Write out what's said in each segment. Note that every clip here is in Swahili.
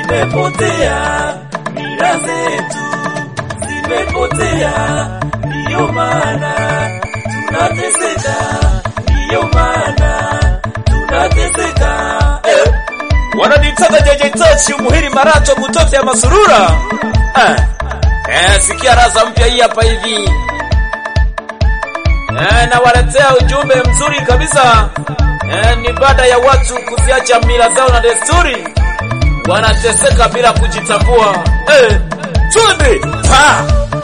zimepotea, mila zetu zimepotea, ndiyo maana tunateseka, ndiyo maana tunateseka eh. Wananitaka JJ Touch umuhiri marato mutoto ya masurura eh. Eh, sikia raza mpya hii hapa hivi eh, nawaletea ujumbe mzuri kabisa eh, ni baada ya watu kuziacha mila zao na desturi wanateseka bila kujitambua eh, twende pa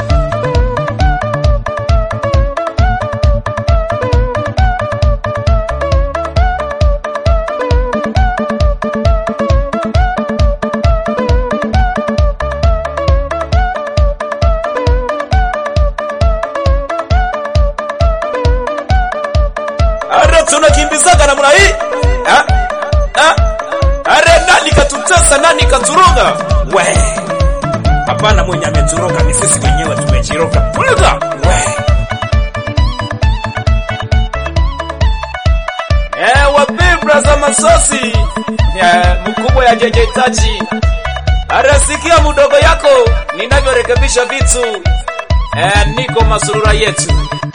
Are tunakimbizaga namna hii Ah, ah. Are nani katutesa, nani katuroga? We hapana, mwenye ameturoga ni sisi wenyewe tumejiroga. Tuliza we eh, wapibra za masosi eh, mkubwa ya JJ Tachi arasikia mudogo yako ninavyorekebisha vitu eh, niko masurura yetu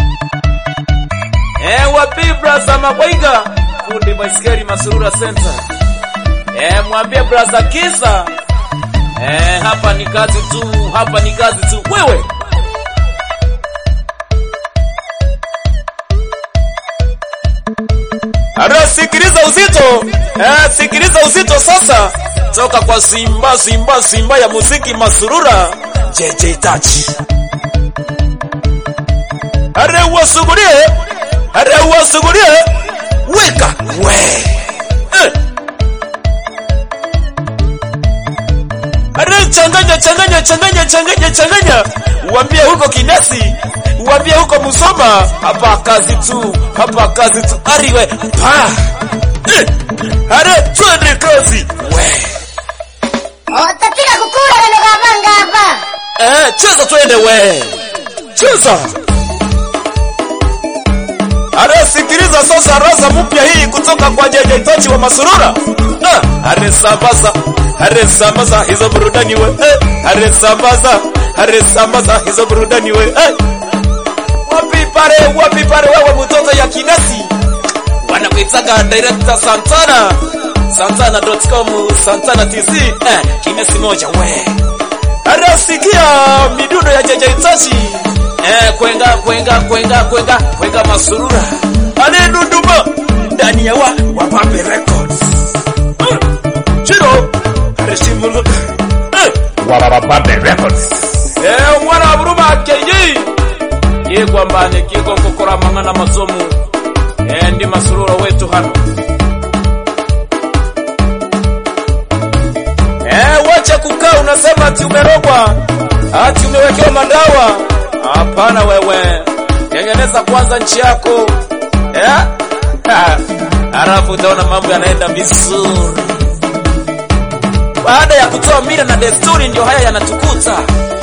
Eh, wapi brasa Mabwaiga, fundi baiskeli Masurura Center. Eh, mwambie brasa Kisa. Eh, hapa ni kazi tu, hapa ni kazi tu. Wewe Ara, sikiliza uzito eh, sikiliza uzito sasa, toka kwa Simba Simba Simba ya muziki Masurura JJ Touch. Are wasugulie Are wasugulie weka we eh. Are changanya changanya changanya changanya changanya, uambie huko Kinesi, uambie huko Musoma, hapa kazi tu, hapa kazi tu. Ariwe pa eh. Are twende kazi we Utapika kukula na nikapanga hapa. eh, cheza twende we cheza. Are sikiliza sasa raza mpya hii kutoka kwa JJ Tochi wa Masurura. Ah, are sambaza, are sambaza hizo burudani we. Eh, are sambaza, are sambaza hizo burudani we. Eh. Wapi pale, wapi pale wewe mtoto ya kinasi. Wanakuitaga director Santana. Santana.com, Santana TC. Eh, kinasi moja we. Are sikia midundo ya JJ Tochi. Eh, kwenga kwenga kwenga kwenga kwenga masurura anedunduma ndani ya wa wapambe records Eh, chiro areshimu eh, Wabababambe Records. eh mwana wa buruma keyi ye kwambane kiko kokora mangana masomu eh ndi masurura wetu hano eh wacha kukaa unasema ati umerogwa ati umewekewa madawa hapana wewe tengeneza kwanza nchi yako eh Ha, halafu utaona mambo yanaenda vizuri baada ya kutoa mila na desturi ndio haya yanatukuta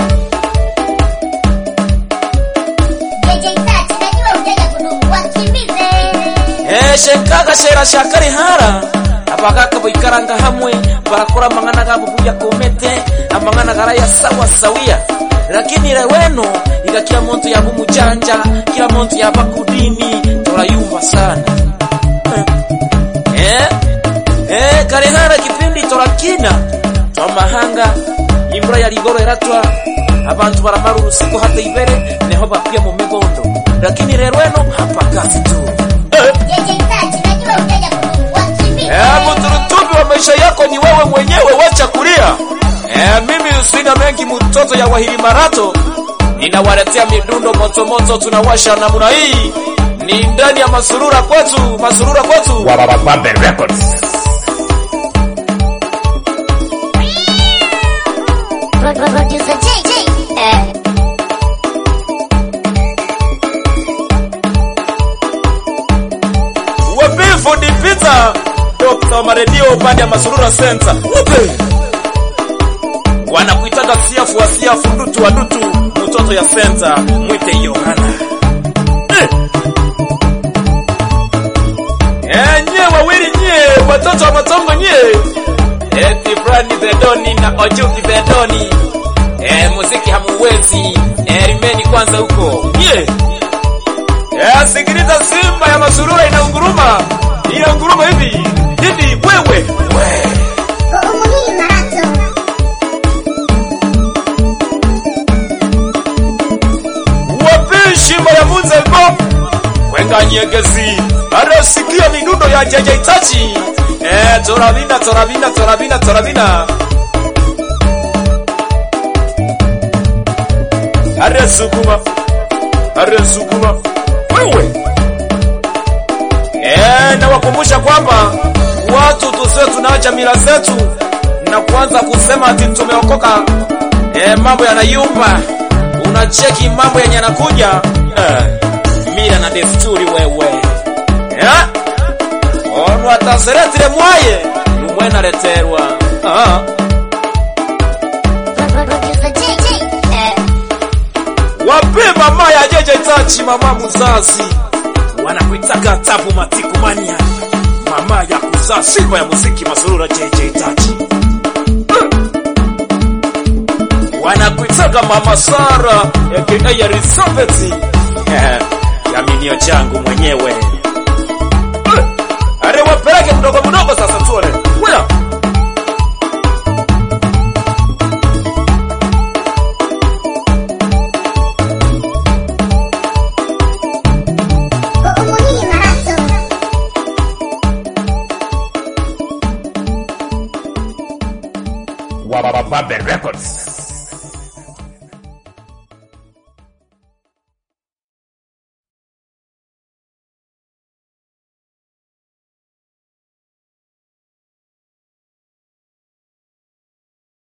JJ Touch, najua utaja kudumu. Wakimbize. Eh, shenkaga shera shakari hara abagaka boikaranga hamwe barakora amang'ana gabo buya komete amang'ana garaya sawa sawia lakini leweno iga kila muntu yaba umujanja kila muntu yaba kudini torayumva sana eh eh kare hara kipindi torakina twamahanga imvura ya ligoro eratwa abantu baramara urusiku hata ibere neho bapia mu migondo lakini lelweno hapa kazi tu eh. JJ Touch, najua utaja kudumu. Wakimbize. Eh, mturutubi wa maisha yako ni wewe mwenyewe, wacha kulia. Eh, mimi sina mengi, mtoto ya wahili marato, ninawaletea midundo motomoto, tunawasha namna hii. Ni ndani ya masurura kwetu, masurura kwetu. Wabababambe Records. Pro- pro- Producer JJ. Eh. Wapifu ni Peter, Dr. Maredio upande ya masurura center. Upe. Wanakuitaga siafu wa siafu, ndutu wa ndutu, mtoto ya center, mwite Yohana. Eh. Eh, nye wawili nye, watoto wa matongo nye. Eti Rani Zedoni na Ojuki Zedoni. Eh, muziki hamuwezi. Eh, rimeni kwanza huko. Yeah. Eh, sikiliza Simba ya Masurura inaunguruma. Inaunguruma hivi. Hivi wewe. We. Umuhimu marato. Wapi shimba ya Munzego? Kwenga nyegezi. Arasikia midundo ya JJ Tachi. Eh, torabina torabina torabina torabina. Are sukuma. Are sukuma. Wewe. Eh, nawakumbusha kwamba watu tusiwe tunaacha mila zetu na kuanza kusema ati tumeokoka. Eh, mambo yanayumba. Unacheki mambo yenye yanakuja. Eh, mila na desturi wewe. Eh? Ono ataseretire mwaye. Umwena leterwa. Ah. Producer JJ. Eh. Wape mama ya Jeje Tachi, mama mzazi, wanakuitaka tabu matiku mania, mama ya kuzaa simba ya muziki Masurura Jeje Tachi. Wanakuitaka mama Sara aka ya Elizabeth, Eh, yaminio changu mwenyewe. Are wapeleke mdogo mdogo sasa tuone. Wila. Umuhimu marato. Wababe Records.